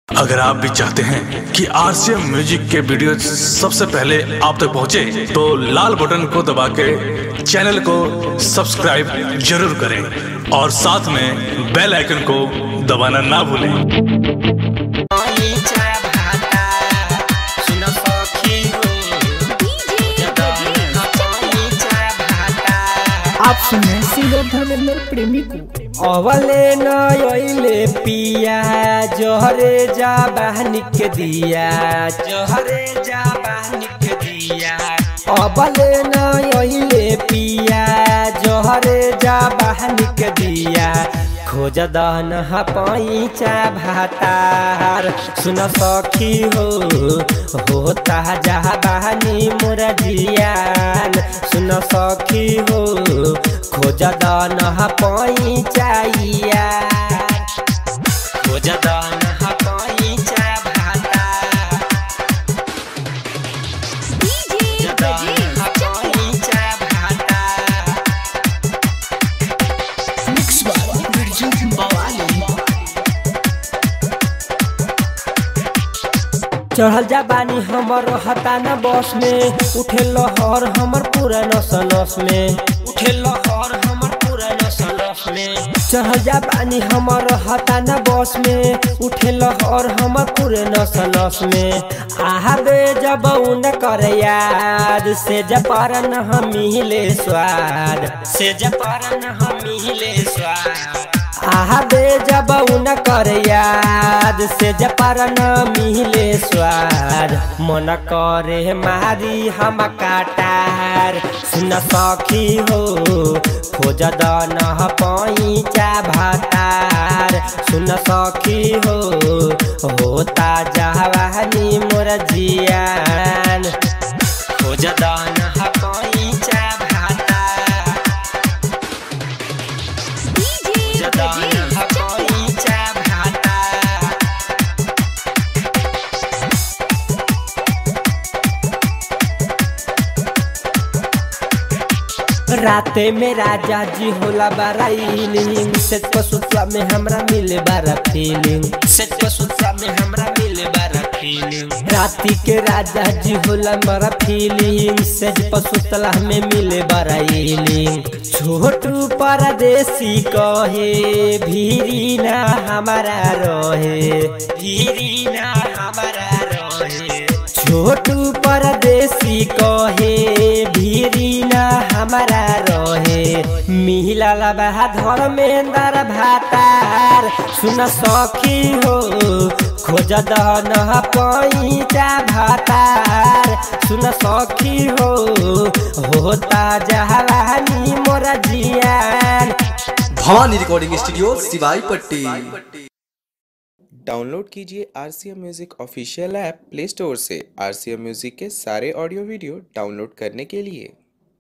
अगर आप भी चाहते हैं कि आरसीएम म्यूजिक के वीडियो सबसे पहले आप तक पहुंचे, तो लाल बटन को दबा के चैनल को सब्सक्राइब जरूर करें और साथ में बेल आइकन को दबाना ना भूलें आप सुन रहे हैं सिंगर धर्मेंद्र प्रेमी को अवले नयले पिया जोहरे जा बहनिक दिया जोहरे जा बहनिक दिया अवले नयले पिया जोहरे जा बहनिक दिया खोज दहन पैचा भातार सुन सखी हो होता जा बहनी मोर जियान सुन सखी हो खोज दन पैचाइया खोज दन पैचा भाता खोज दन पैचा भाता मिक्स बाय बिरजू बवाली चढ़ल जा बानी हमर हता न बस में उठे लहर हमर पूरा नस नस में उठे लहर हमर पूरा नस नस में चढ़ल जा बानी हमर हता न बस में उठे लहर हमर पूरे नस नस में आहा बे जब उन कर याद से जपरन हम मिले स्वाद से जपरन हम मिले स्वाद आहा बे जब उन कर याद से जपरन मिले स्वाद मन करे मारी हम काटार सुन सखी हो खोज दन पैचा भातार सुन सखी हो होता जवानी मोर जियान खोज दन पैचा भातार जदन पैचा भाता राते में राजा जी होला बारा इलिंग सेट पसुतवा में हमरा मिले बारा फीलिंग सेट पसुतवा में हमरा मिले बारा फीलिंग राती के राजा जी होला बारा फीलिंग सेट पसुतला में मिले बारा इलिंग छोटू परदेसी कहे भीरी ना हमारा रहे भीरी ना हमारा रहे छोटू परदेसी कहे भीरी ना हमारा रहे मिहिलाल बहा धर्मेंद्र भातार सुन सखी हो खोज दहन पैचा भातार सुन सखी हो होता जवानी मोर जियान भवानी रिकॉर्डिंग स्टूडियो सिवाई पट्टी डाउनलोड कीजिए R C M music official app Play Store से आर सी एम म्यूज़िक के सारे ऑडियो वीडियो डाउनलोड करने के लिए